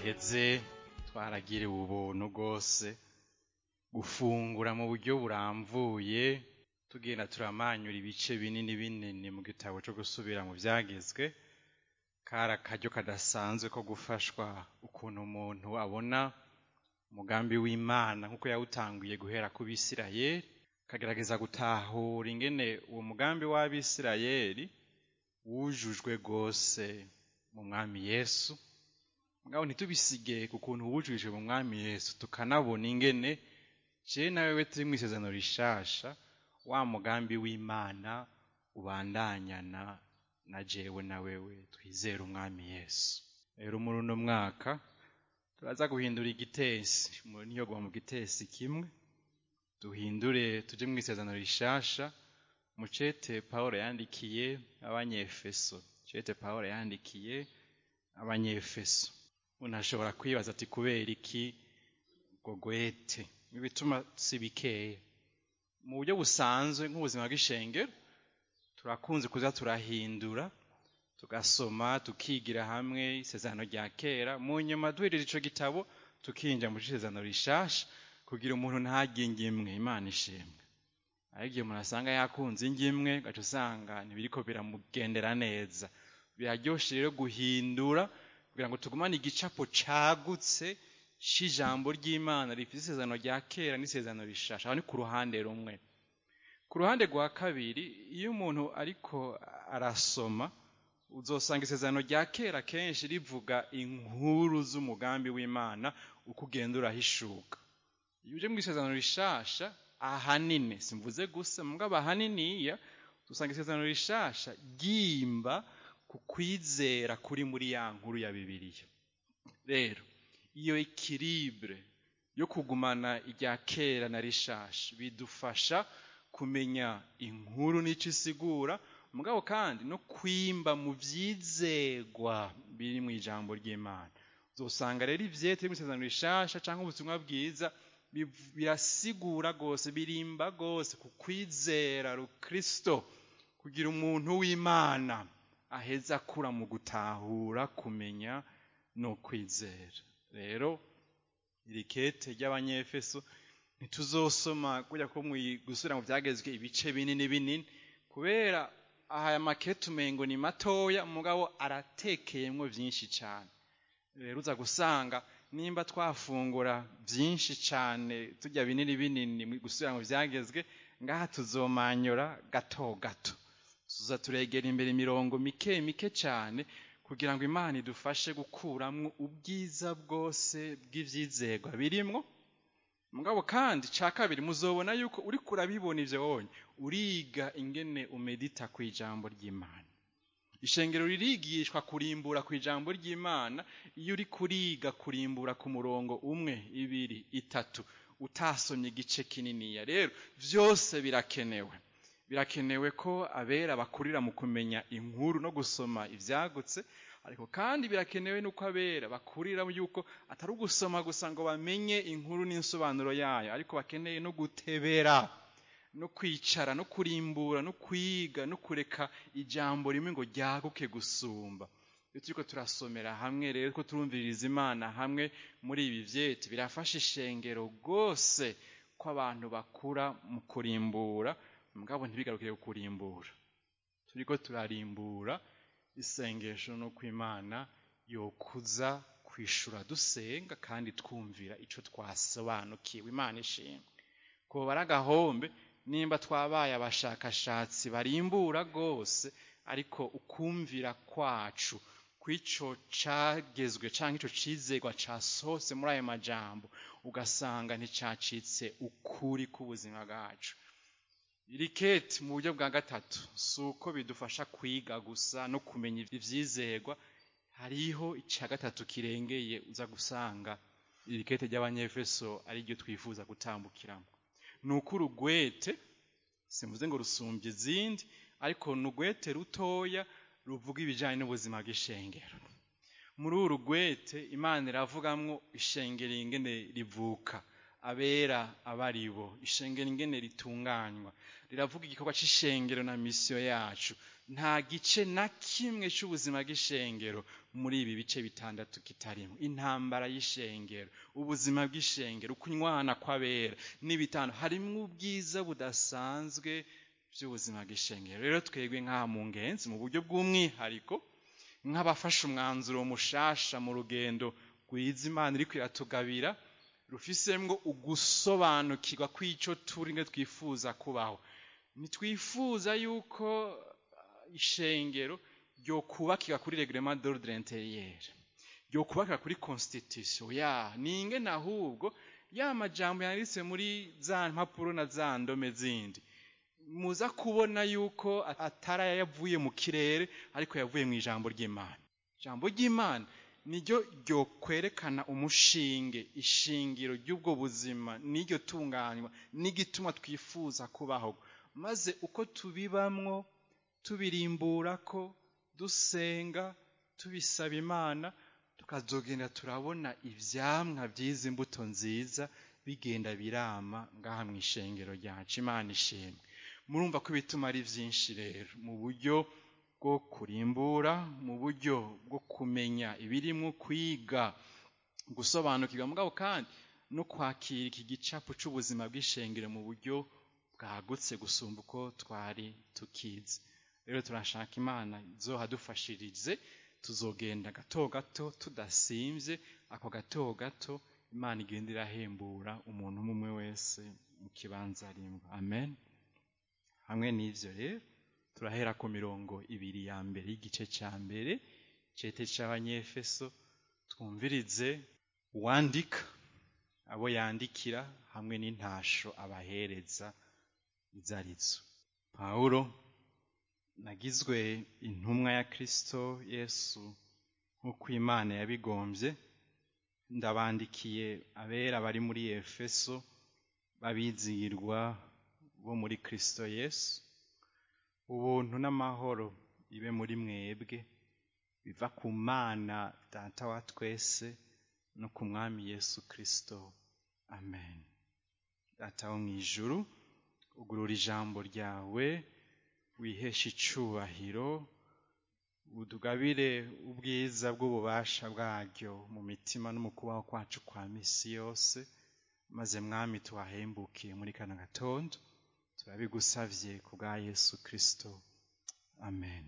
iheze twaragiriwe ubuntu rwose gufungura mu buryo buramvuye tugenda turamanyura ibice binini binini mu gitabo cyo gusubira mu byagezwe kari akaryo kadasanzwe ko gufashwa ukuntu umuntu abona umugambi w'imana nk'uko yawutanguye guhera ku bisirayeli kagerageza gutahura ingene uwo mugambi w'abisirayeli wujujwe rwose mu mwami yesu mugabo ntitubisige ku kuntu wujujwe mu mwami yesu tukanabona ingene je na wewe turi mu isezerano rishasha wa mugambi w'imana ubandanyana na jewe na wewe twizere umwami yesu rero muri uno mwaka turaza guhindura igitesi umuntu ntiyogwa mu gitesi kimwe duhindure tuje mu isezerano rishasha mucete pawulo yandikiye abanyefeso cete pawulo yandikiye abanyefeso umuntu ashobora kwibaza ati kubera iki ngo gwete ibituma si bikeya mu buryo busanzwe nk'ubuzima bw'ishengero turakunze kuza turahindura tugasoma tukigira hamwe isezerano rya kera mu nyuma duhereje ico gitabo tukinjira mu isezerano rishasha kugira umuntu ntaginge imwe imana ishimwe ariko igihe umuntu asanga yakunze ingimwe gaca usanga ntibiriko biramugendera neza biraryoshe rero guhindura kugira ngo tugumane igicapo cagutse c'ijambo ry'imana rifite isezerano rya kera n'isezerano rishasha aho ni ku ruhande rumwe ku ruhande rwa kabiri iyo umuntu ariko arasoma uzosanga isezerano rya kera kenshi rivuga inkuru z'umugambi w'imana uko ugenda urahishuka iyo uje mu isezerano rishasha ahanini simvuze gusa mugabo ahaniniya dusanga isezerano rishasha ryimba ku kwizera kuri muri ya nkuru ya bibiliya rero iyo ekiribure yo kugumana irya kera na rishasha bidufasha kumenya inkuru n'ico isigura mugabo kandi no kwimba mu vyizegwa biri mu ijambo ry'imana uzosanga rero ivyete biri mu isezerano rishasha canke ubutumwa bwiza birasigura rwose birimba rwose ku kwizera rukristo kugira umuntu w'imana aheza akura mu gutahura kumenya no kwizera rero iri kete ry'abanyefeso ntituzosoma kujya ko gusubira mu byagezwe ibice binini binini kubera aya makete umengo ni matoya mugabo aratekeyemwo byinshi cyane rero uza gusanga nimba twafungura byinshi cyane tujya binini binini gusubira mu byagezwe ngaha tuzomanyura gato gato tuza turegera imbere imirongo mike mike cyane kugira ngo imana idufashe gukuramwo ubwiza bwose bw'ivyizegwa birimwo mugabo kandi ca kabiri muzobona yuko uriko urabibona ivyo wonye uriga ingene umedita ku ijambo ry'imana ishengero ririgishwa kurimbura ku ijambo ry'imana iyo uri kuriga kurimbura ku murongo umwe ibiri itatu utasomye igice kininiya rero vyose birakenewe birakenewe ko abera bakurira mu kumenya inkuru no gusoma ivyagutse ariko kandi birakenewe nuko abera bakurira yuko atari ugusoma gusa ngo bamenye inkuru n'insobanuro yayo ariko bakeneye no gutebera no kwicara no kurimbura no kwiga no kureka ijambo rimwe ngo ryaguke gusumba iyo turiko turasomera hamwe rero ko turumviririza imana hamwe muri ibi vyete birafasha ishengero rwose ko abantu bakura mu kurimbura mugabo ntibigarukire kurimbura turiko turarimbura isengesho no kwimana yokuza kwishura dusenga kandi twumvira ico twasobanukiwe imana ishimwe koba ari agahombe nimba twabaye abashakashatsi barimbura rwose ariko ukumvira kwacu kw'ico cagezwe canke ico cizegwa casohotse muri ayo majambo ugasanga nticacitse ukuri k'ubuzima bwacu iriketi mu buryo bwa gatatu si uko bidufasha kwiga gusa no kumenya ivyizegwa hariho icya gatatu kirengeye uza gusanga irikete ry'abanyefeso ari ryo twifuza gutambukiramo ni uko urugwete simvuze ngo rusumbye izindi ariko ni urugwete rutoya ruvuga ibijyanye n'ubuzima bw'ishengero muri uru rugwete imana iravugamwo ishengero ingene rivuka abera abaribo ishengero ingene ritunganywa riravuga igikorwa c'ishengero na misiyo yacu nta gice na kimwe cy'ubuzima bw'ishengero muri ibi bice bitandatu kitarimo intambara y'ishengero ubuzima bw'ishengero ukunywana kw'abera n'ibitanu harimo ubwiza budasanzwe by'ubuzima bw'ishengero rero twebwe nk'aha mu ngenzi mu buryo bw'umwihariko nk'abafashe umwanzuro mushasha mu rugendo rwiza imana iri kuyatugabira rufisemwo ugusobanukirwa kw'icyo turi ngo twifuza kubaho ntitwifuza yuko ishengero ryo kubakira kuri reglement d'ordre intérieur ryo kubakira kuri constitution ya ninge ahubwo ya majambo yanditse muri za mpapuro na za ndome zindi muza kubona yuko atari yavuye mu kirere ariko yavuye mu ijambo ry'imana ijambo ry'imana niryo ryo kwerekana umushinge ishingiro ry'ubwo buzima n'iryo tunganywa n'igituma twifuza kubaho maze uko tubibamwo tubirimbura ko dusenga tubisaba imana tukazogenda turabona ivyamwa by'izi mbuto nziza bigenda birama ngaha mu ishengero ryacu imana ishimwe murumva ko ibituma ari byinshi rero mu buryo bwo kurimbura mu buryo bwo kumenya ibirimo kwiga gusobanukirwa mugabo kandi no kwakira iki gicapu cy'ubuzima bw'ishengero mu buryo bwagutse gusumba uko twari tukizi rero turashaka imana izohadufashirize tuzogenda gato gato tudasimbye ako gato gato imana igenda irahembura umuntu umwe wese mu kibanza rimwe amen hamwe n'ibyo rero turahera ku mirongo ibiri ya mbere y'igice cya mbere cete cy'abanyefeso twumvirize uwandika abo yandikira hamwe n'intasho abahereza izo arizo pawulo nagizwe intumwa ya kirisito yesu nk'uko imana yabigombye ndabandikiye abera bari muri efeso babizihirwa bo muri kirisito yesu ubuntu n'amahoro ibe muri mwebwe biva ku mana data wa twese no ku mwami yesu kirisito amen data wo mu ijuru ugurura ijambo ryawe wihesha icubahiro udugabire ubwiza bw'ububasha bwaryo mu mitima no mu kubaho kwacu kwa misi yose maze mwami tuhahembukiye muri kano gatondo turabigusavye ku bwa yesu kirisito amen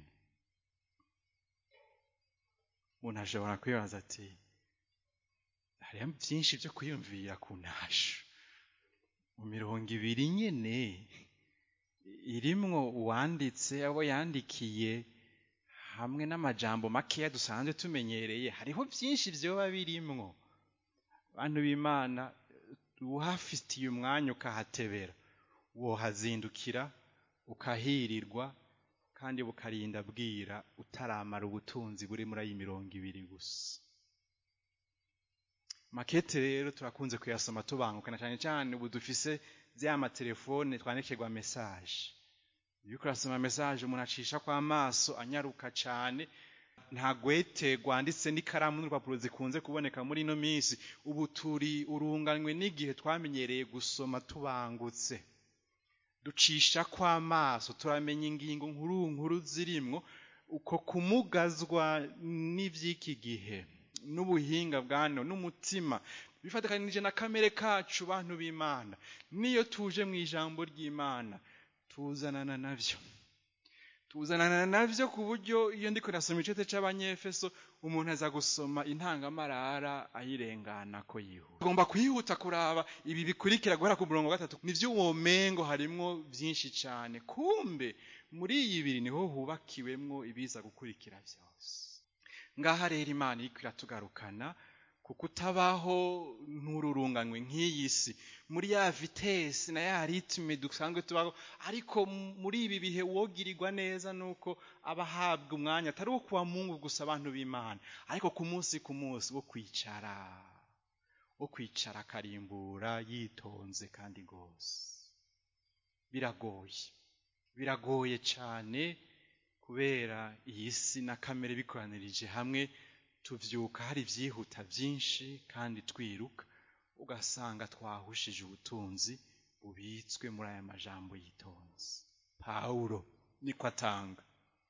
umuntu ashobora kwibaza ati hariho byinshi byo kwiyumvira ku ntasho mu mirongo ibiri nyene irimwo uwanditse abo yandikiye hamwe n'amajambo makeya dusanzwe tumenyereye hariho byinshi vyoba birimwo bantu b'imana uhafitiye umwanya ukahatebera wohazindukira ukahirirwa kandi bukarinda bwira utaramara ubutunzi buri muri ayi mirongo ibiri gusa makete rero turakunze kuyasoma tubangukana cyane cyane ubu dufise bya matelefone twandikirwa mesaje iyo urasoma mesaje umuntu acisha kwa maso anyaruka cyane nta gwete rwanditse n'ikaramu n'urupapuro zikunze kuboneka muri ino minsi ubu turi urunganywe n'igihe twamenyereye gusoma tubangutse ducisha kw'amaso turamenya ingingo nkuru nkuru zirimwo uko kumugazwa n'iby'iki gihe n'ubuhinga bwa none n'umutima bifatikanije na kamere kacu bantu b'imana niyo tuje mu ijambo ry'imana tuzanana nabyo tuzanana nabyo ku buryo iyo ndi kurasoma icete cy'abanyefeso umuntu aza gusoma intangamarara ayirengana ko yihuta ugomba kuyihuta kuraba ibi bikurikira guhera ku murongo wa gatatu nivyo womengo harimwo byinshi cyane kumbe muri iyi biri niho hubakiwemwo ibiza gukurikira byose ngaha rero imana iriko iratugarukana kuko utabaho ntururunganywe nk'iyi si muri ya vitesi na ya ritme dusanzwe tubaho ariko muri ibi bihe wogirirwa neza nuko aba ahabwa umwanya atari uwo kuwa mungu gusa abantu b'imana ariko ku munsi ku munsi wo kwicara wo kwicara akarimbura yitonze kandi rwose biragoye biragoye cyane kubera iyi si na kamere bikoranirije hamwe tuvyuka hari ibyihuta byinshi kandi twiruka ugasanga twahushije ubutunzi bubitswe muri aya majambo yitonze pawulo niko atanga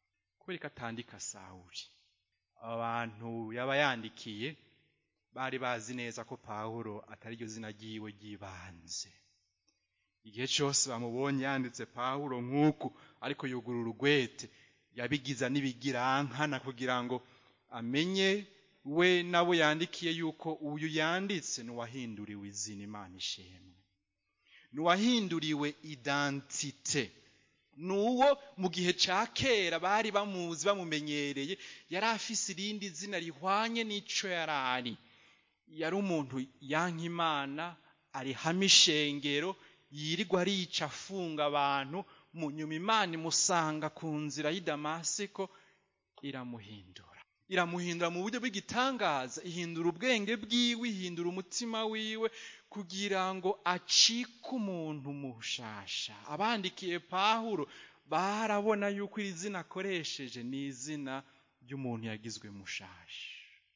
kubera ko atandika sawuri abantu yaba yandikiye bari bazi neza ko pawulo atari ryo zina ryiwe ry'ibanze igihe cyose bamubonye yanditse pawulo nk'uku ariko yugurura urugwete yabigiza n'ibigirankana kugira ngo amenye we nabo yandikiye yuko uyu yanditse n'uwahinduriwe izina imana ishimwe n'uwahinduriwe identite nuwo mu gihe cya kera bari bamuzi bamumenyereye yari afise irindi zina rihwanye n'ico yari ari yari umuntu yanka imana arihamo ishengero yirirwa arica afunga abantu mu nyuma imana imusanga ku nzira y'i damasiko iramuhindura iramuhindura mu buryo bw'igitangaza ihindura ubwenge bwiwe ihindura umutima wiwe kugira ngo acike umuntu mushasha abandikiye pahuro barabona yuko iri zina akoresheje ni izina ry'umuntu yagizwe mushasha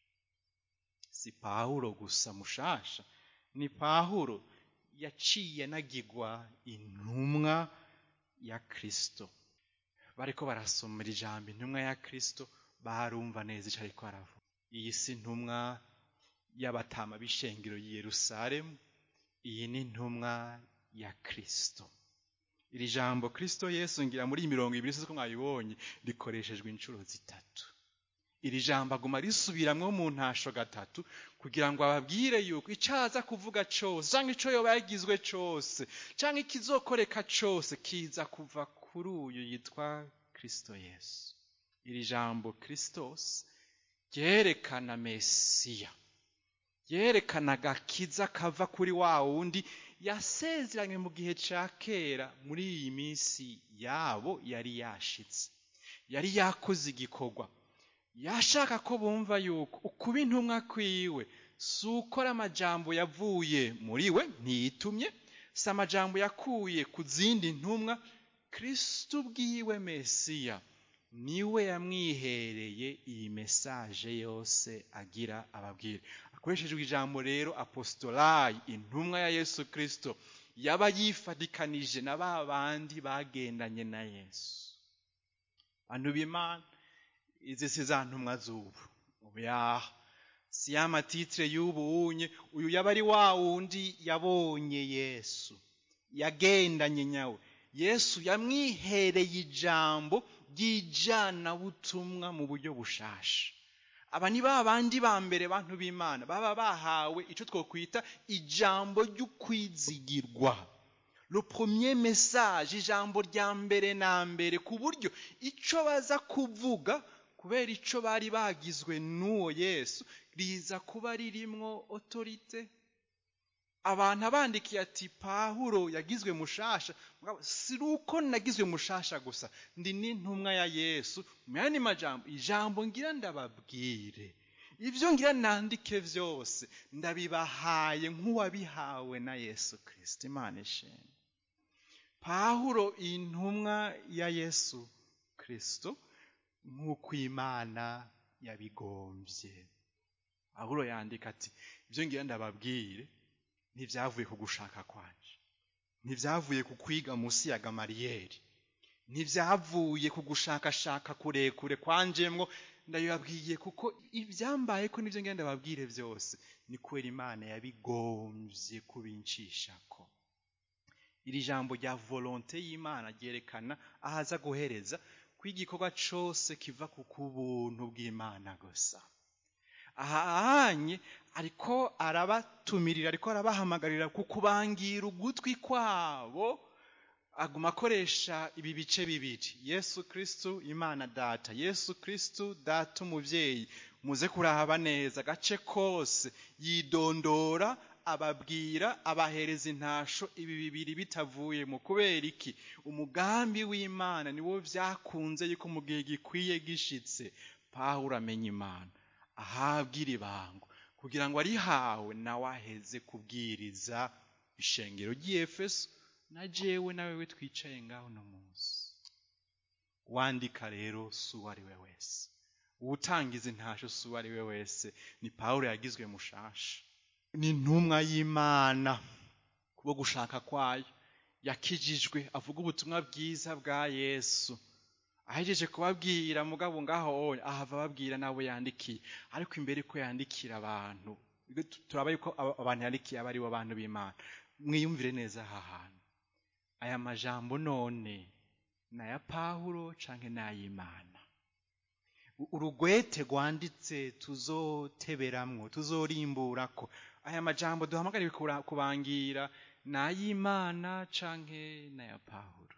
si pahuro gusa mushasha ni pahuro yaciye anagirwa intumwa ya kristo bariko barasomera ijambo intumwa ya kristo barumva neza icyo ariko aravuga iyi si intumwa y'abatama b'ishengero y'i yerusalemu iyi ni intumwa ya kristo iri jambo kristo yesu ngira muri mirongo ibiri ko mwabibonye rikoreshejwe inshuro zitatu iri jambo aguma risubiramwo mu ntasho gatatu kugira ngo ababwire yuko icyo aza kuvuga cyose cyangwa icyo yoba yagizwe cyose cyangwa ikizokoreka cyose kiza kuva kuri uyu yitwa kristo yesu iri jambo kristos ryerekana mesiya ryerekana agakiza kava kuri wa wundi yasezeranye mu gihe cya kera muri iyi minsi yabo yari yashitse yari yakoze igikorwa yashaka ko bumva yuko ukuba intumwa kwiwe si ukora amajambo yavuye muri we ntiyitumye si amajambo yakuye ku zindi ntumwa kristo ubwiwe mesiya niwe yamwihereye iyi mesaje yose agira ababwira akoreshejwe ijambo rero apostolayi intumwa ya yesu kristo yaba yifatikanije na ba bandi bagendanye na yesu bantu b'imana izi si za ntumwa z'ubu oyaha si ya matitire y'ubu unye uyu yaba ari wa wundi yabonye yesu yagendanye nyawe yesu yamwihereye ijambo ry'ijanabutumwa mu buryo bushasha aba ni ba bandi ba mbere bantu b'imana baba bahawe icyo twakwita ijambo ry'ukwizigirwa le premier message ijambo rya mbere na mbere ku buryo icyo baza kuvuga kubera icyo bari bagizwe n'uwo yesu riza kuba ririmwo otorite abantu abandikiye ati pahuro yagizwe mushasha si uko nagizwe mushasha gusa ndi n'intumwa ya yesu mu yandi majambo ijambo ngira ndababwire ibyo ngira nandike byose ndabibahaye nk'uwabihawe na yesu kirisiti imana ishimwe pahuro intumwa ya yesu kirisito nk'uko imana yabigombye pahuro yandika ati ibyo ngira ndababwire ntibyavuye ku gushaka kwanje ntibyavuye ku kwiga munsi ya gamariyeri ntibyavuye ku gushakashaka kurekure kwanjemwo ndabibabwiye kuko ibyambaye ko nibyo ngenda babwire byose ni kubera imana yabigombye kubinshishako iri jambo rya volonte y'imana ryerekana aho aza guhereza ko igikorwa cyose kiva ku kubuntu bw'imana gusa ahanye ariko arabatumirira ariko arabahamagarira ku kubangira ugutwi kwabo aguma akoresha ibi bice bibiri yesu kirisitu imana data yesu kirisitu data umubyeyi muze kurahaba neza agace kose yidondora ababwira abahereza intasho ibi bibiri bitavuye mu kubera iki umugambi w'imana niwo byakunze yuko mu gihe gikwiye gishitse pawuro amenya imana ahabwa iri bango kugira ngo arihawe nawe aheze kubwiriza ishengero ry'efeso na jewe nawe we twicaye ngaho uno munsi wandika rero si uwo ari we wese uwutangiza intasho si uwo ari we wese ni pawuro yagizwe mushasha ni intumwa y'imana kubwo gushaka kwayo yakijijwe avuga ubutumwa bwiza bwa yesu ahejeje kubabwira mugabo ngaho oya ahava ababwira n'abo yandikiye ariko imbere ko yandikira abantu turaba yuko abantu yandikiye aba aribo bantu b'imana mwiyumvire neza aha hantu aya majambo none ni aya pawulo canke ni ay'imana urugwete rwanditse tuzoteberamwo tuzorimburako aya majambo duhamagariwe kubangira ni ay'imana canke ni aya pawulo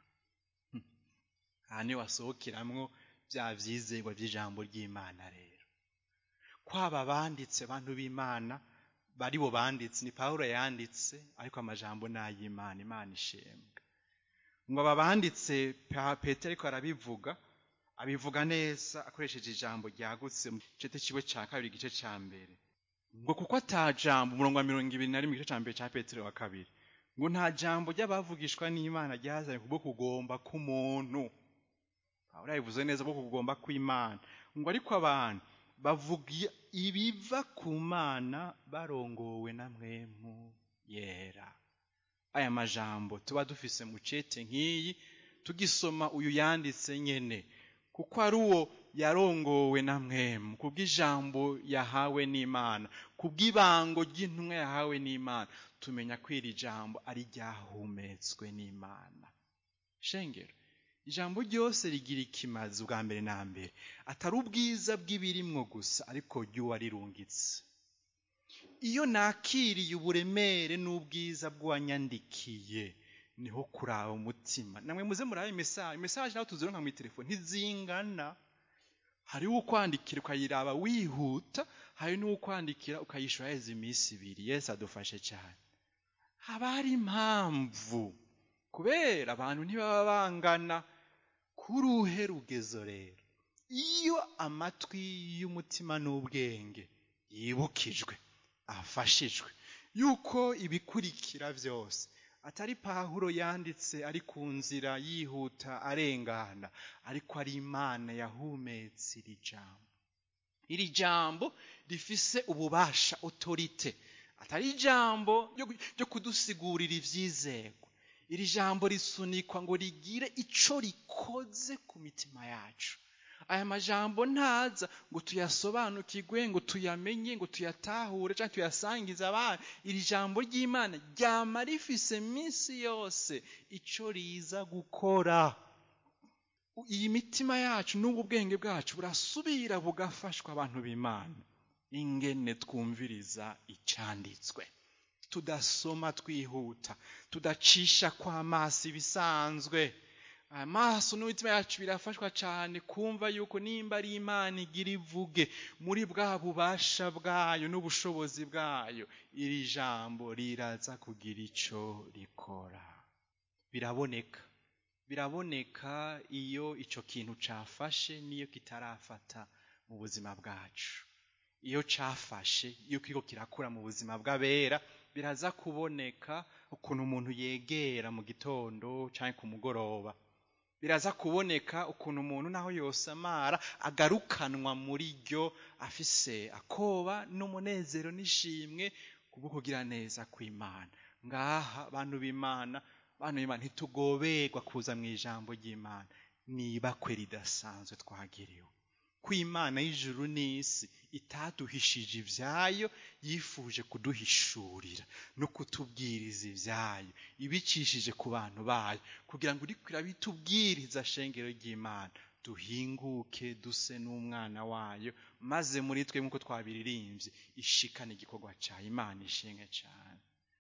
aha niho wasohokeramwo bya vyizerwa vy'ijambo ry'imana rero kwaba banditse abantu b'imana bari bo banditse ni pawulo yanditse ariko amajambo ni ay'imana imana ishembwa ngo aba banditse petero ariko arabivuga abivuga neza akoresheje ijambo ryagutse mu gice kiwe cya kabiri igice cya mbere ngo kuko ata jambo umurongo wa mirongo ibiri na rimwe igice cya mbere cya petero wa kabiri ngo nta jambo ry'abavugishwa n'imana ryazanye kubwo kugomba k'umuntu pawulo yabivuze neza bwo kugomba kw'imana ngo ariko abantu bavuga ibiva ku mana barongowe na mwemu yera aya majambo tuba dufise mu cete nk'iyi tugisoma uyu yanditse nyene kuko ari uwo yarongowe na mwemu kubw'ijambo yahawe n'imana kubw'ibango ry'intumwa yahawe n'imana tumenya ko iri jambo ari ryahumetswe n'imana shengero ijambo ryose rigira ikimazi ubwa mbere na mbere atari ubwiza bw'ibirimwo gusa ariko ry'uwarirungitse iyo nakiriye uburemere n'ubwiza bw'uwanyandikiye niho kuraba umutima namwe muze murabe imesaje imesaje nawe tuzironka mu telefone ntizingana hariho ukwandikira ukayiraba wihuta hari n'ukwandikira ukayishura heza iminsi ibiri yesu adufashe cyane haba hari impamvu kubera abantu ntibaba bangana kuruhe rugezo rero iyo amatwi y'umutima n'ubwenge yibukijwe afashijwe yuko ibikurikira byose atari pahuro yanditse ari ku nzira yihuta arengana ariko ari imana yahumetse iri jambo iri jambo rifise ububasha otorite atari ijambo ryo kudusigurira ibyizerwa iri jambo risunikwa ngo rigire ico rikoze ku mitima yacu aya majambo ntaza ngo tuyasobanukirwe ngo tuyamenye ngo tuyatahure cyangwa tuyasangize abandi iri jambo ry'imana ryama rifise minsi yose ico riza gukora iyi mitima yacu n'ubu bwenge bwacu burasubira bugafashwa abantu b'imana ingene twumviriza icyanditswe tudasoma twihuta tudacisha kw'amaso ibisanzwe amaso n'imitima yacu birafashwa cyane kumva yuko nimba ari imana igira ivuge muri bwa bubasha bwayo n'ubushobozi bwayo iri jambo riraza kugira icyo rikora biraboneka biraboneka iyo icyo kintu cyafashe n'iyo kitarafata mu buzima bwacu iyo cyafashe iyo kiriko kirakura mu buzima bw'abera biraza kuboneka ukuntu umuntu yegera mu gitondo cyangwa ku mugoroba biraza kuboneka ukuntu umuntu naho yosamara agarukanwa muri ryo afise akoba n'umunezero n'ishimwe kubwo kugira neza kw'imana ngaha bantu b'imana bantu b'imana ntitugoberwa kuza mu ijambo ry'imana nibakwe ridasanzwe twagiriwe ko imana y'ijuru n'isi itaduhishije ibyayo yifuje kuduhishurira no kutubwiriza ibyayo ibicishije ku bantu bayo kugira ngo uriko irabitubwiriza shengero ry'imana duhinguke duse n'umwana wayo maze muri twe nk'uko twabiririmbye ishikane igikorwa cya imana ishinge cyane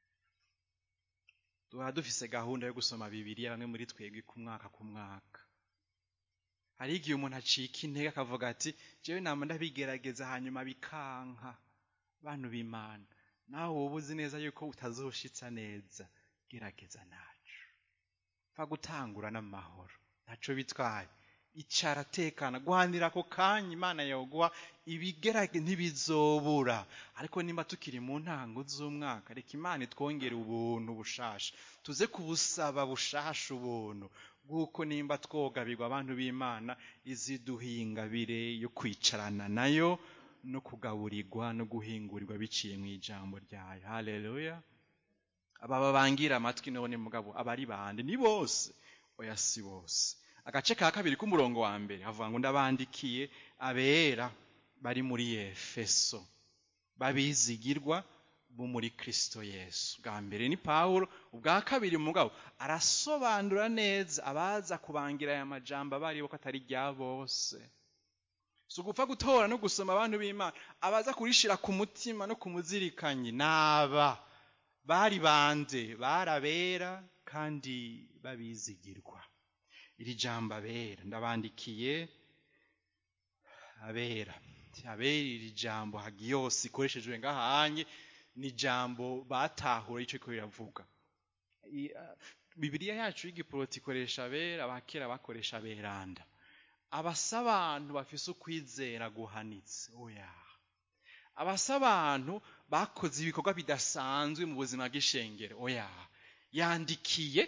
duhora dufise gahunda yo gusoma bibiriya bamwe muri twebwe ku mwaka ku mwaka hari igihe umuntu acika intege akavuga ati jewe nama ndabigerageza hanyuma bikanka bantu b'imana nawe wowe uzi neza yuko utazoshitsa neza gerageza naco pfa gutangura n'amahoro ntaco bitwaye icara tekana guhanira ako kanya imana yoguha ibigerage ntibizobura ariko nimba tukiri mu ntango z'umwaka reka imana itwongere ubuntu bushasha tuze kubusaba bushasha ubuntu bw'uko nimba twogabirwa abantu b'imana iziduhingabire yo kwicarana nayo no kugaburirwa no guhingurirwa biciye mu ijambo ryayo haleluya aba babangira amatwi none mugabo abari bande ni bose oya si bose agace ka kabiri k'umurongo wa mbere havuga ngo ndabandikiye abera bari muri efeso babizigirwa bo muri kristo yesu bwa mbere ni pawulo ubwa kabiri mugabo arasobanura neza abaza kubangira aya majambo abaribo ko atari rya bose si ugupfa gutora no gusoma abantu b'imana abaza kurishira ku mutima no ku muzirikanyi naba bari bande barabera kandi babizigirwa iri jambo abera ndabandikiye abera abera iri jambo hagiyose ikoreshejwe ngahanye ni ijambo batahura icyo ko riravuga bibiriya yacu y'igiporoti ikoresha abera abakera bakoresha aberanda abasa abantu bafise ukwizera guhanitse oya abasa abantu bakoze ibikorwa bidasanzwe mu buzima bw'ishengero oya yandikiye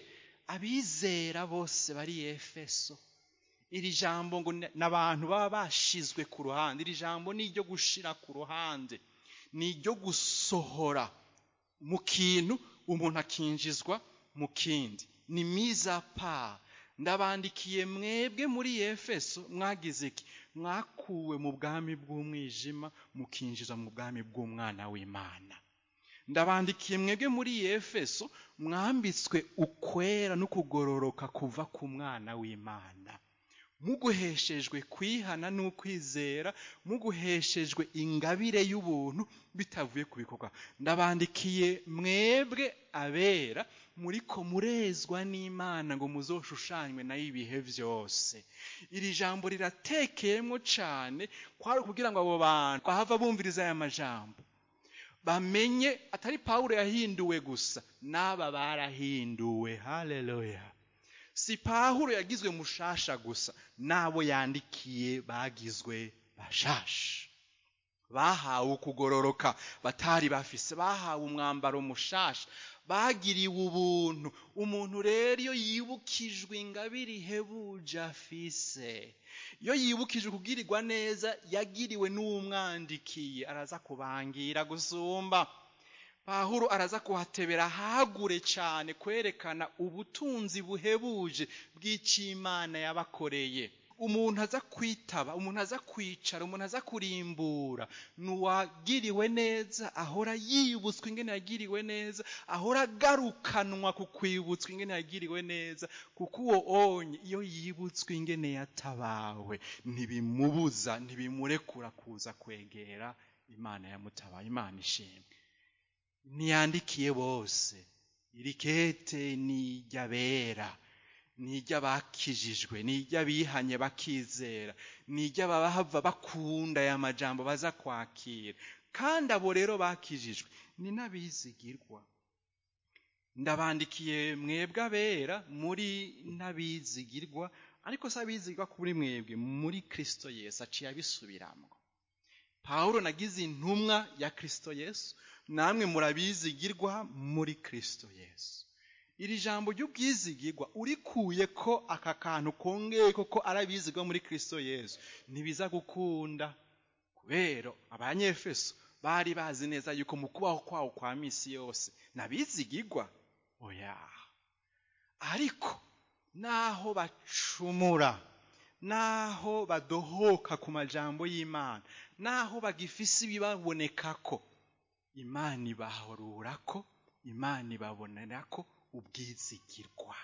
abizera bose bari efeso iri jambo ngo ni abantu baba bashizwe ku ruhande iri jambo ni iryo gushira ku ruhande ni iryo gusohora mu kintu umuntu akinjizwa mu kindi ni miza pa ndabandikiye mwebwe muri efeso mwagize iki mwakuwe mu bwami bw'umwijima mukinjiza mu bwami bw'umwana w'imana ndabandikiye mwebwe muri efeso mwambitswe ukwera no kugororoka kuva ku mwana w'imana muguheshejwe kwihana n'ukwizera muguheshejwe ingabire y'ubuntu bitavuye ku bikorwa ndabandikiye mwebwe abera muriko murezwa n'imana ngo muzoshushanywe nayo ibihe byose iri jambo riratekeyemo cyane kwari ukugira ngo abo bantu bahava bumviriza aya majambo bamenye atari pawulo yahinduwe gusa n'aba barahinduwe haleluya si pawulo yagizwe mushasha gusa n'abo yandikiye bagizwe bashasha bahawe ukugororoka batari bafise bahawe umwambaro mushasha bagiriwe ubuntu umuntu rero iyo yibukijwe ingabire ihebuje afise iyo yibukijwe kugirirwa neza yagiriwe n'uwumwandikiye araza kubangira gusumba pahuro araza kuhatebera hagure cyane kwerekana ubutunzi buhebuje bw'icimana yabakoreye umuntu aza kwitaba umuntu aza kwicara umuntu aza kurimbura n'uwagiriwe neza ahora yibutswa ingene yagiriwe neza ahora agarukanwa ku kwibutswa ingene yagiriwe neza kuko uwo onye iyo yibutswe ingene yatabawe ntibimubuza ntibimurekura kuza kwegera imana yamutabaye imana ishimwe ntiyandikiye bose iri kete ni iry'abera ni iry'abakijijwe ni iry'abihanye bakizera ni iry'abahava bakunda aya majambo baza kwakira kandi abo rero bakijijwe ni n'abizigirwa ndabandikiye mwebwe abera muri n'abizigirwa ariko si abizigirwa kuri mwebwe muri kirisito yesu aciye abisubiramo pawulo nagize intumwa ya kirisito yesu namwe murabizigirwa muri kirisito yesu iri jambo ry'ubwizigirwa urikuye ko aka kantu kongeye koko arabizigwa muri kirisito yesu ntibiza gukunda kubera abanyefeso bari bazi neza yuko mu kubaho kwawo kwa misi yose nabizigirwa oya ariko naho bacumura naho badohoka ku majambo y'imana naho bagifise ibibaboneka ko imana ibahorura ko imana ibabonera ko ubwizigirwa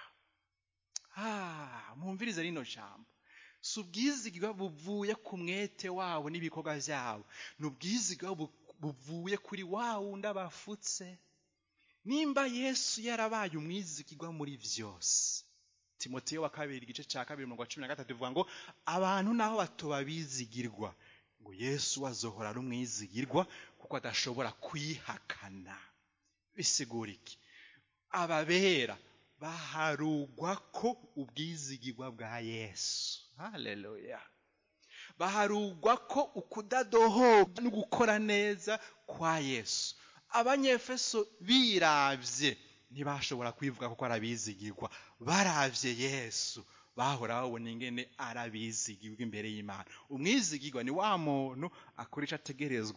mwumvirize rino jambo si ubwizigirwa buvuye ku mwete wabo n'ibikorwa byabo ni ubwizigirwa buvuye kuri wa wundi abafutse nimba yesu yarabaye umwizigirwa muri byose timoteyo wa kabiri igice cya kabiri mirongo cumi na gatatu bivuga ngo abantu naho batoba bizigirwa ngo yesu azohora ari umwizigirwa kuko adashobora kwihakana bisigura iki ababera baharugwa ko ubwizigirwa bwa yesu haleluya baharugwa ko ukudadohoka no gukora neza kwa yesu abanyefeso biravye ntibashobora kwivuga kuko arabizigirwa baravye yesu bahora babona ingene arabizigirwa imbere y'imana umwizigirwa ni wa muntu akora ico ategerezwa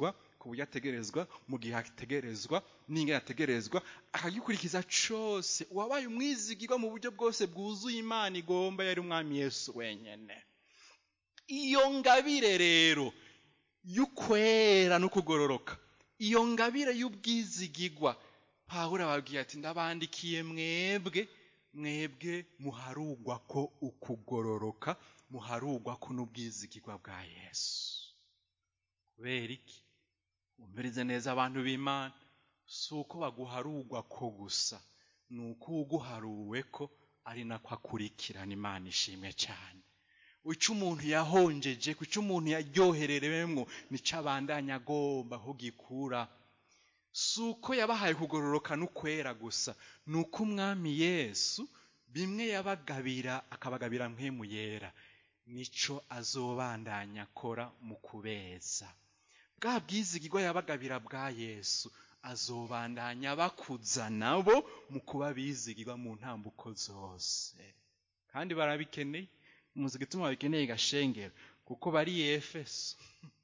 ku buryo ategerezwa mu gihe ategerezwa n'ingene ategerezwa akagikurikiza cose uwabaye umwizigirwa mu buryo bwose bwuzuye imana igomba yari umwami yesu wenyene iyo ngabire rero y'ukwera no kugororoka iyo ngabire y'ubwizigirwa pawulo ababwiye ati ndabandikiye mwebwe mwebwe muharugwa ko ukugororoka muharugwa ko n'ubwizigirwa bwa yesu kubera iki umvirize neza abantu b'imana si uko baguharugwa ko gusa ni uko uguharuwe ko ari nako akurikirana imana ishimwe cyane icyo umuntu yahonjeje ku cyo umuntu yaryohererewemo nicyo abandanya agomba aho gikura si uko yabahaye kugororoka n'ukwera gusa ni uko umwami yesu bimwe yabagabira akabagabira mpemu yera nicyo azobandanya akora mu kubeza bwa bwizigirwa yabagabira bwa yesu azobandanya bakuza nabo mu kuba bizigirwa mu ntambuko zose kandi barabikeneye umuzi gituma babikeneye gashengero kuko bari efeso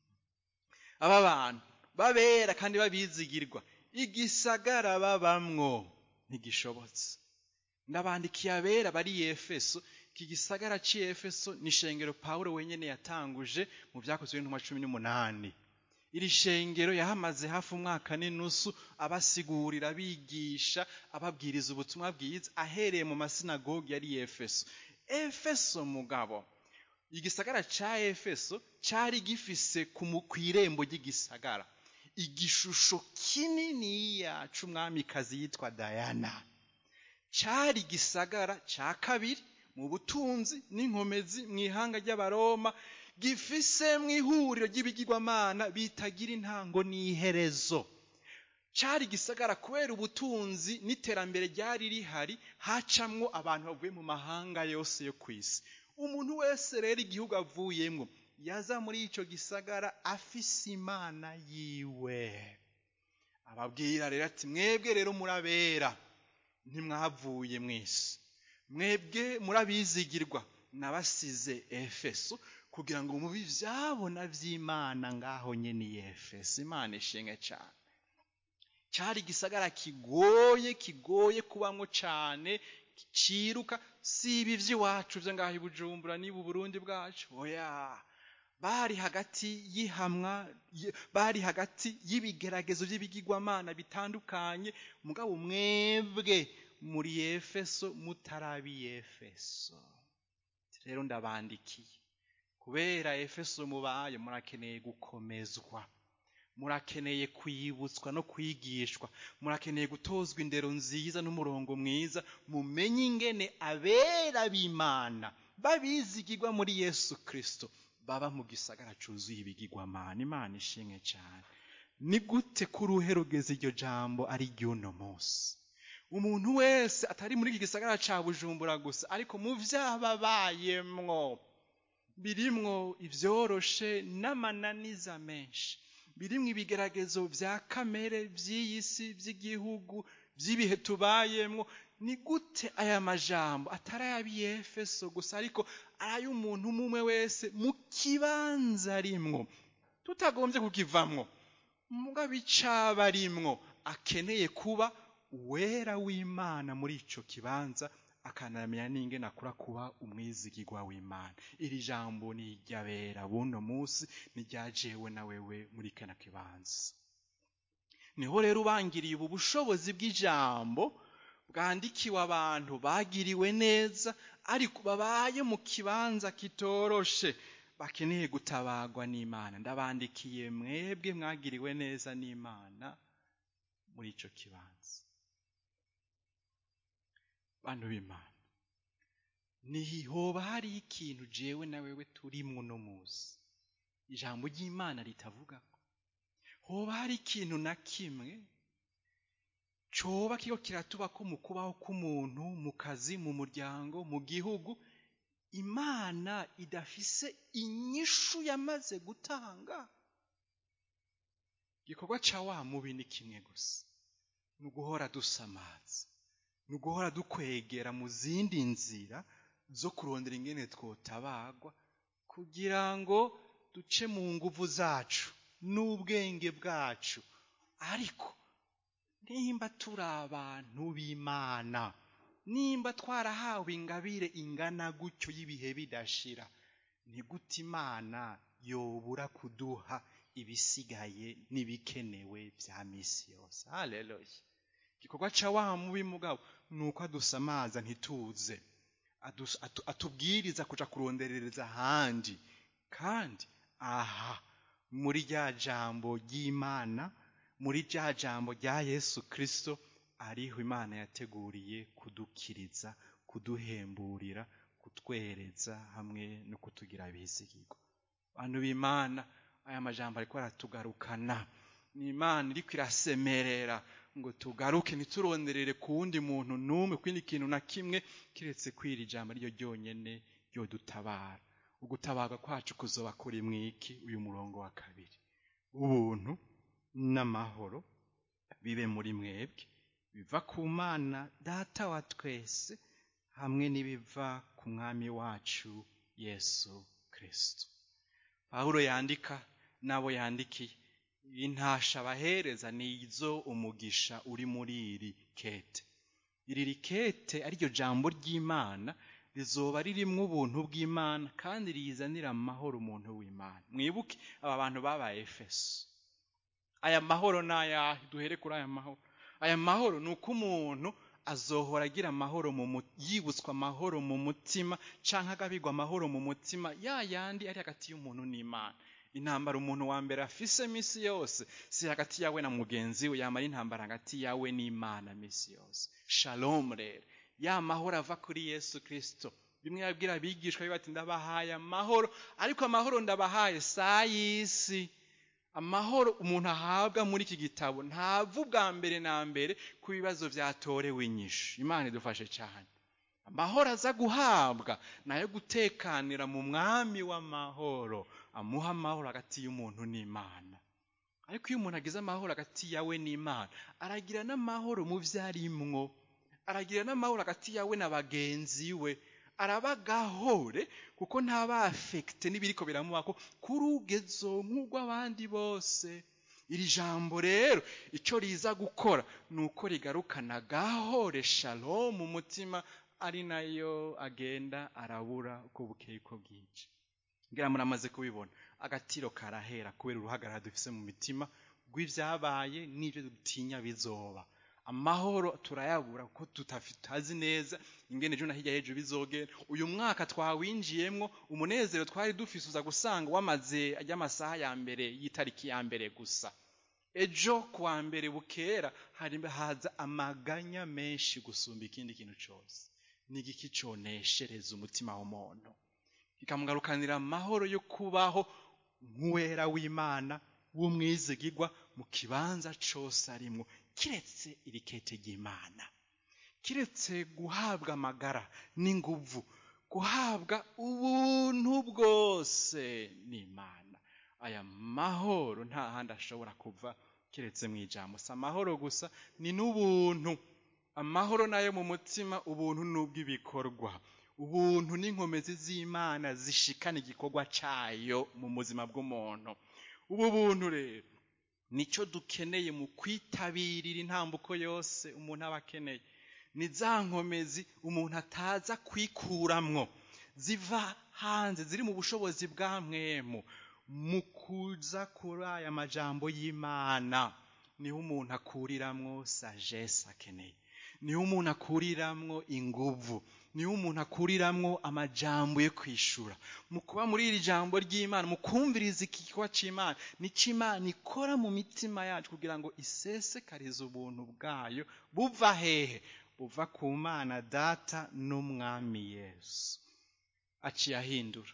aba bantu babera kandi babizigirwa igisagara babamwo ntigishobotse ndabandikiye abera bari efeso iki gisagara cy'efeso ni shengero pawulo wenyine yatanguje mu byakozwe n'intumwa cumi n'umunani iri shengero yahamaze hafi umwaka n'inusu abasigurira abigisha ababwiriza ubutumwa bwiza ahereye mu masinagogi yari efeso efeso mugabo igisagara cya efeso cyari gifise ku irembo ry'igisagara igishusho kininiya c'umwamikazi yitwa dayana cyari igisagara cya kabiri mu butunzi n'inkomezi mu ihanga ry'abaroma gifise mu ihuriro ry'ibigirwamana bitagira intango n'iherezo cyari igisagara kubera ubutunzi n'iterambere ryari rihari hacamwo abantu bavuye mu mahanga yose yo ku isi umuntu wese rero igihugu avuyemo yaza muri icyo gisagara afise imana yiwe ababwira rero ati mwebwe rero murabera ntimwavuye mwese mwebwe murabizigirwa nabasize efeso kugira ngo mubi byabona by'imana ngaho nyine iyi efeso imana ishinga cyane cyari igisagara kigoye kigoye kubamo cyane ciruka si ibi by'iwacu byo ngaho i bujumbura niba uburundi bwacu oya bari hagati y'ihamwa bari hagati y'ibigeragezo by'ibigirwamana bitandukanye mugabo mwebwe muri efeso mutarabi efeso rero ndabandikiye kubera efeso mubaye murakeneye gukomezwa murakeneye kwibutswa no kwigishwa murakeneye gutozwa indero nziza n'umurongo mwiza mumenye ingene abera b'imana babizigirwa muri yesu kirisito baba mu gisagara cyuzuye ibigirwamana imana ishimwe cyane ni gute ko uruhe rugeze iryo jambo ari ry'uno munsi umuntu wese atari muri iki gisagara cya bujumbura gusa ariko mu byababayemwo birimwo ibyoroshe n'amananiza menshi birimwo ibigeragezo bya kamere by'iyi si by'igihugu by'ibihe tubayemwo ni gute aya majambo atari ay'abiyefeso gusa ariko ari ay'umuntu umwe wese mu kibanza arimwo tutagombye kukivamwo mugabo icaba arimwo akeneye kuba uwera w'imana muri icyo kibanza akanamenya n'ingene akura kuba umwizigirwa w'imana iri jambo ni iry'abera buno munsi niryajewe na wewe muri kano kibanza niho rero ubangiriye ubu bushobozi bw'ijambo bwandikiwe abantu bagiriwe neza ariko babaye mu kibanza kitoroshe bakeneye gutabagwa n'imana ndabandikiye mwebwe mwagiriwe neza n'imana muri icyo kibanza bantu b'imana nihoba hari ikintu jewe na wewe turimwo uno munsi ijambo ry'imana ritavuga hoba hari ikintu na kimwe coba kigo kiratuba ko mu kubaho k'umuntu mu kazi mu muryango mu gihugu imana idafise inyishu yamaze gutanga igikorwa ca wa mubi ni kimwe gusa ni uguhora dusamaza ni uguhora dukwegera mu zindi nzira zo kurondera ingene twotabagwa kugira ngo duce mu nguvu zacu n'ubwenge bwacu ariko nimba turi abantu b'imana nimba twarahawe ingabire ingana gutyo y'ibihe bidashira ni gute imana yobura kuduha ibisigaye n'ibikenewe bya misi yose haleluya igikorwa ca wa mubi mugabo ni uko adusamaza ntituze Adus- atu- atubwiriza kuja kuronderereza ahandi kandi aha muri rya jambo ry'imana muri rya jambo rya yesu kristo ariho imana yateguriye kudukiriza kuduhemburira kutwereza hamwe no kutugira abizigirwa bantu b'imana aya majambo ariko aratugarukana ni imana iriko irasemerera ngo tugaruke ntituronderere ku wundi muntu n'umwe kwindi kintu na kimwe kiretse kwira ijambo ryo ryonyene ryodutabara ugutabarwa kwacu kuzoba kuri mwiki uyu murongo wa kabiri ubuntu n'amahoro bibe muri mwebwe biva ku mana data wa twese hamwe n'ibiva ku mwami wacu yesu kristo pawulo yandika n'abo yandikiye intasha abahereza ni izo umugisha uri muri iri kete iri rikete ariryo jambo ry'imana rizoba ririmwo ubuntu bw'imana kandi riyizanira amahoro umuntu w'imana mwibuke aba bantu babaye efeso aya mahoro ni ayahe duhere kuri aya mahoro aya mahoro ni uko umuntu azohora agira amahoro mu mu- yibutswa amahoro mu mutima canke agabirwa amahoro mu mutima ya yandi ari hagati y'umuntu n'imana intambara umuntu wa mbere afise misi yose si hagati yawe na mugenzi we yamara intambara hagati yawe n'imana misi yose shalom rero ya mahoro ava kuri yesu kristo bimwe yabwira abigishwa be bati ndabahaye amahoro ariko amahoro ndabahaye si ay'isi amahoro umuntu ahabwa muri iki gitabo ntava ubwa mbere na mbere ku bibazo byatorewe inyishu imana idufashe cyane amahoro aza guhabwa ni ayo gutekanira mu mwami w'amahoro amuha amahoro hagati y'umuntu n'imana ariko iyo umuntu agize amahoro hagati yawe n'imana aragira n'amahoro mu byo arimwo aragira n'amahoro hagati yawe na bagenzi we araba gahore kuko ntaba afekite n'ibiriko biramubako kuri ugezo nk'urw'abandi bose iri jambo rero icyo riza gukora ni uko rigarukana gahore shalom mu mutima ari nayo agenda arabura uko bukeye uko bwinshi ngira muramaze kubibona agatiro karahera kubera uruhagarara dufise mu mitima rw'ivyabaye n'ivyo dutinya bizoba amahoro turayabura kuko tutazi neza ingene ejo na hirya hejuru bizogera uyu mwaka twawinjiyemwo umunezero twari dufise uza gusanga wamaze ry'amasaha ya mbere y'itariki ya mbere gusa ejo kuwa mbere bukera hari haza amaganya menshi gusumba ikindi kintu cose ni igiki coneshereza umutima w'umuntu kikamugarukanira amahoro yo kubaho nk'uwera w'imana w'umwizigirwa mu kibanza cose arimwo kiretse irikete ry'imana kiretse guhabwa amagara n'inguvu guhabwa ubuntu bwose n'imana aya mahoro nta handi ashobora kuva kiretse mu ijambo si amahoro gusa ni n'ubuntu amahoro nayo mu mutima ubuntu n'ubw'ibikorwa ubuntu n'inkomezi z'imana zishikana igikorwa cayo mu buzima bw'umuntu ubu buntu rero nicyo dukeneye mu kwitabirira intambuko yose umuntu aba akeneye ni za nkomezi umuntu ataza kwikuramwo ziva hanze ziri mu bushobozi bwa mwemu mu kuza kuri aya majambo y'imana niho umuntu akuriramwo sagesse akeneye niho umuntu akuriramwo inguvu niho umuntu akuriramwo amajambo yo kwishura mu kuba muri iri jambo ry'imana mu kumviriza igikorwa c'imana nico imana ikora mu mitima yacu kugira ngo isesekarize ubuntu bwayo buva hehe buva ku mana data n'umwami yesu aciye ahindura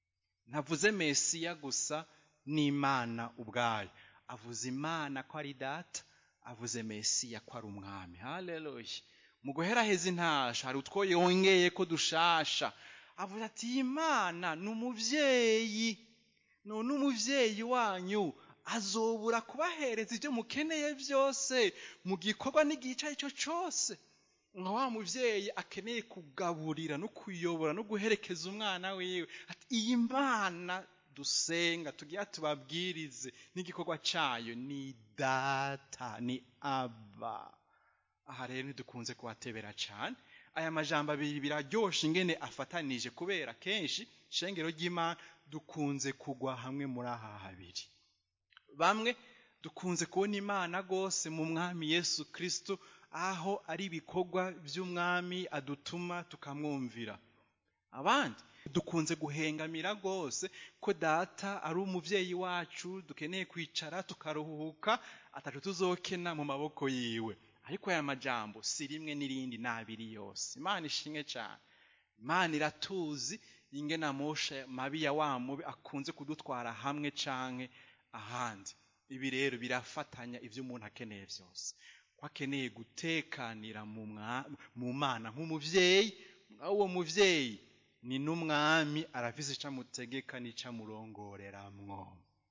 ntavuze mesiya gusa n'imana ubwayo avuze imana ko ari data avuze mesiya ko ari umwami haleluya mu guheraheza intasha hari utwo yongeye ko dushasha avuga ati iyi mana ni umuvyeyi none umuvyeyi wanyu azobura kubahereza ibyo mukeneye byose mu gikorwa n'igihe icyo ari cyo cyose nka wa muvyeyi akeneye kugaburira no kuyobora no guherekeza umwana wiwe ati iyi mana dusenga tugira tubabwirize n'igikorwa cyayo ni data ni aba aha rero ntidukunze kuhatebera cyane aya majambo abiri biraryoshe ingene afatanije kubera kenshi shengero ry'imana dukunze kugwa hamwe muri aha habiri bamwe dukunze kubona imana rwose mu mwami yesu kirisito aho ari ibikorwa by'umwami adutuma tukamwumvira abandi dukunze guhengamira rwose ko data ari umubyeyi wacu dukeneye kwicara tukaruhuka atatu tuzokena mu maboko yiwe ariko aya majambo si rimwe n'irindi ni abiri yose imana ishimwe cyane imana iratuzi ingena amosha mabi ya wa mubi akunze kudutwara hamwe canke ahandi ibi rero birafatanya ibyo umuntu akeneye byose ko akeneye gutekanira mu mana nk'umubyeyi uwo mubyeyi ni n'umwami arafise icyo amutegeka n'icyo amurongoreramwo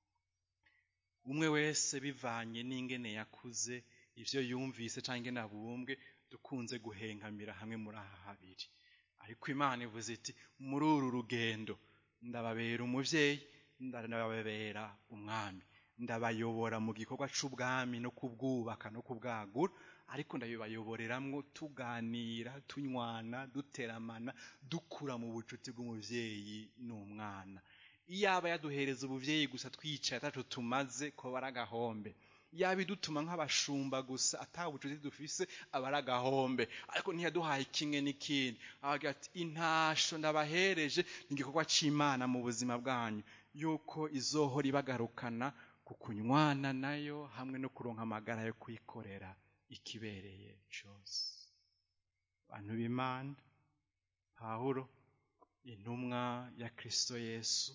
umwe wese bivanye n'ingene yakuze ibyo yumvise cyangwa ingene abumbwe dukunze guhengamira hamwe muri aha habiri ariko imana ivuze iti muri uru rugendo ndababera umubyeyi ndababera umwami ndabayobora mu gikorwa cy'ubwami no kubwubaka no kubwagura ariko ndabibayoboreramwo tuganira tunywana duteramana dukura mu bucuti bw'umubyeyi n'umwana iyaba yaduhereza ubuvyeyi gusa twicaye atacu tumaze ko bari agahombe yaba idutuma nk'abashumba gusa ata bucuti dufise aba ari agahombe ariko ntiyaduhaye kimwe n'ikindi avuga ati intasho ndabahereje ni igikorwa c'imana mu buzima bwanyu yuko izohora ibagarukana ku kunywana nayo hamwe no kuronka amagara yo kwikorera ikibereye cyose bantu b'imana pawulo intumwa ya kristo yesu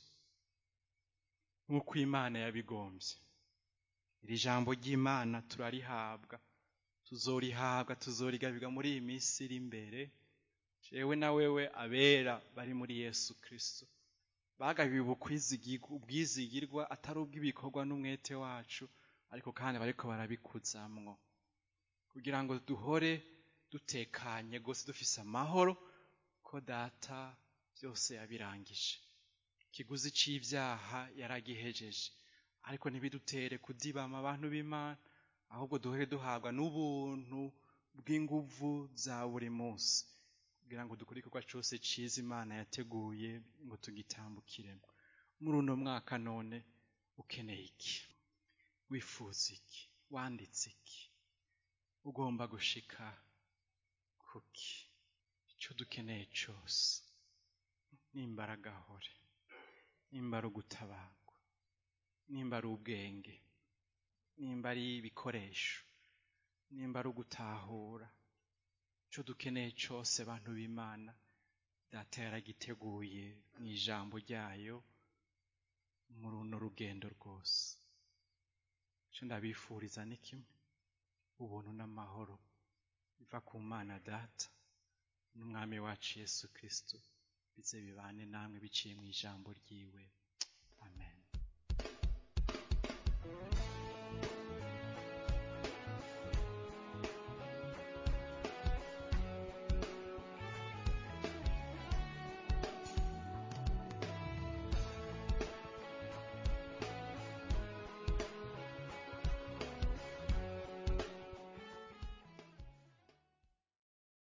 nk'uko imana yabigombye iri jambo ry'imana turarihabwa tuzorihabwa tuzorigabirwa muri iyi minsi iri imbere jewe na wewe abera bari muri yesu kristo bagabiwe ubwizigirwa atari ubw'ibikorwa n'umwete wacu ariko kandi bariko barabikuzamwo kugira ngo duhore dutekanye rwose dufise amahoro ko data byose yabirangije ikiguzi c'ibyaha yaragihejeje ariko ntibidutere kudibama abantu b'imana ahubwo duhore duhabwa n'ubuntu bw'inguvu za buri munsi kugira ngo dukore igikorwa cyose cyiza imana yateguye ngo tugitambukiremo muri uno mwaka none ukeneye iki wifuza iki wanditse iki ugomba gushika kuki icyo dukeneye cyose nimba ari agahore nimba ari ugutabarwa nimba ari ubwenge nimba ari ibikoresho nimba ari ugutahura icyo dukeneye cyose bantu b'imana data yaragiteguye mu ijambo ryayo muri runo rugendo rwose icyo ndabifuriza ni kimwe ubuntu n'amahoro biva ku mana data n'umwami wacu yesu kirisito bize bibane namwe biciye mu ijambo ryiwe amen